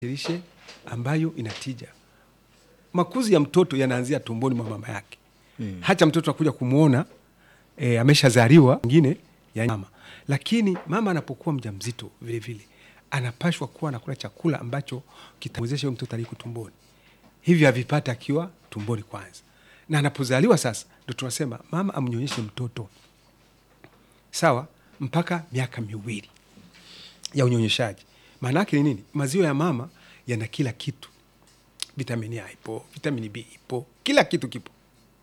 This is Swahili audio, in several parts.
lishe ambayo inatija. Makuzi ya mtoto yanaanzia tumboni mwa mama yake mm. hata mtoto akuja kumwona e, ameshazaliwa ngine ya mama, lakini mama anapokuwa mjamzito vile vile anapashwa kuwa anakula chakula ambacho kitamwezesha huyo mtoto aliko tumboni, hivyo avipata akiwa tumboni kwanza, na anapozaliwa sasa ndo tunasema mama amnyonyeshe mtoto sawa mpaka miaka miwili ya unyonyeshaji. Maana yake ni nini? Maziwa ya mama yana kila kitu, vitamini A ipo, vitamini B ipo, kila kitu kipo.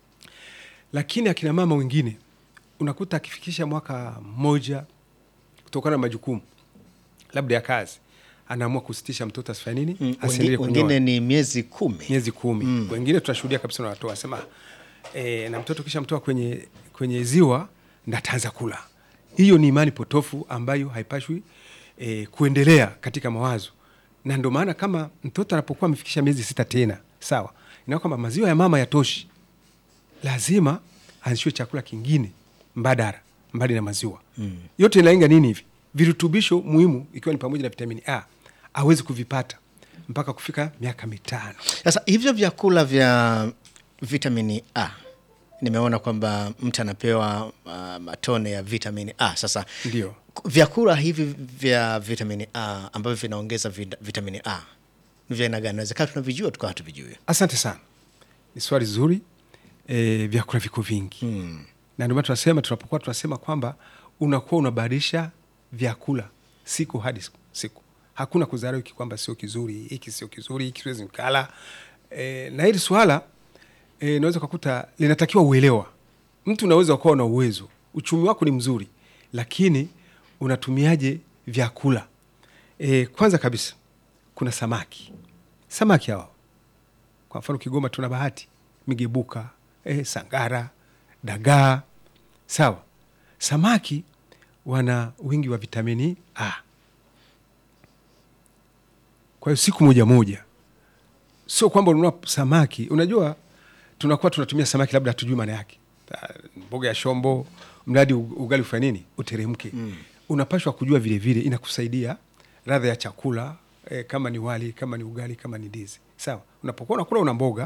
Lakini akina mama wengine unakuta akifikisha mwaka mmoja, kutokana na majukumu labda ya kazi, anaamua kusitisha mtoto asifanye nini, Mm, asiendelee wengi- kunyonya wengine ni miezi kumi. miezi kumi wengine tunashuhudia kabisa na watu wasema e, na mtoto kisha mtoa kwenye, kwenye ziwa ndo ataanza kula. Hiyo ni imani potofu ambayo haipashwi e, kuendelea katika mawazo, na ndio maana kama mtoto anapokuwa amefikisha miezi sita tena sawa, ina kwamba maziwa ya mama yatoshi, lazima aanzishiwe chakula kingine mbadala mbali na maziwa mm. yote inalenga nini hivi virutubisho muhimu ikiwa ni pamoja na vitamini A awezi kuvipata mpaka kufika miaka mitano. Sasa hivyo vyakula vya vitamini A nimeona kwamba mtu anapewa uh, matone ya vitamini A. Sasa Ndio. k- vyakula hivi vya vitamini A ambavyo vinaongeza vit- vitamini A ni vya aina gani? Nawezekana tunavijua tukawa hatuvijui. Asante sana, ni swali zuri. E, vyakula viko vingi mm. na ndio maana tunasema tunapokuwa tunasema kwamba unakuwa unabadilisha vyakula siku hadi siku, siku. Hakuna kuzarau hiki kwamba sio kizuri, hiki sio kizuri, hiki siwezi nikala. E, na hili swala e, naweza ukakuta linatakiwa uelewa. Mtu unaweza ukawa na uwezo, uchumi wako ni mzuri, lakini unatumiaje vyakula? E, kwanza kabisa kuna samaki, samaki hawa kwa mfano Kigoma tuna bahati migebuka, eh, sangara, dagaa. Sawa, samaki wana wingi wa vitamini A. Kwa hiyo siku moja moja, sio kwamba ununua samaki. Unajua, tunakuwa tunatumia samaki labda hatujui maana yake, Ta- mboga ya shombo, mradi u- ugali ufanye nini, uteremke. mm. Unapashwa kujua vile vile, inakusaidia ladha ya chakula eh, kama ni wali, kama ni ugali, kama ni ndizi. Sawa, unapokuwa unakula una mboga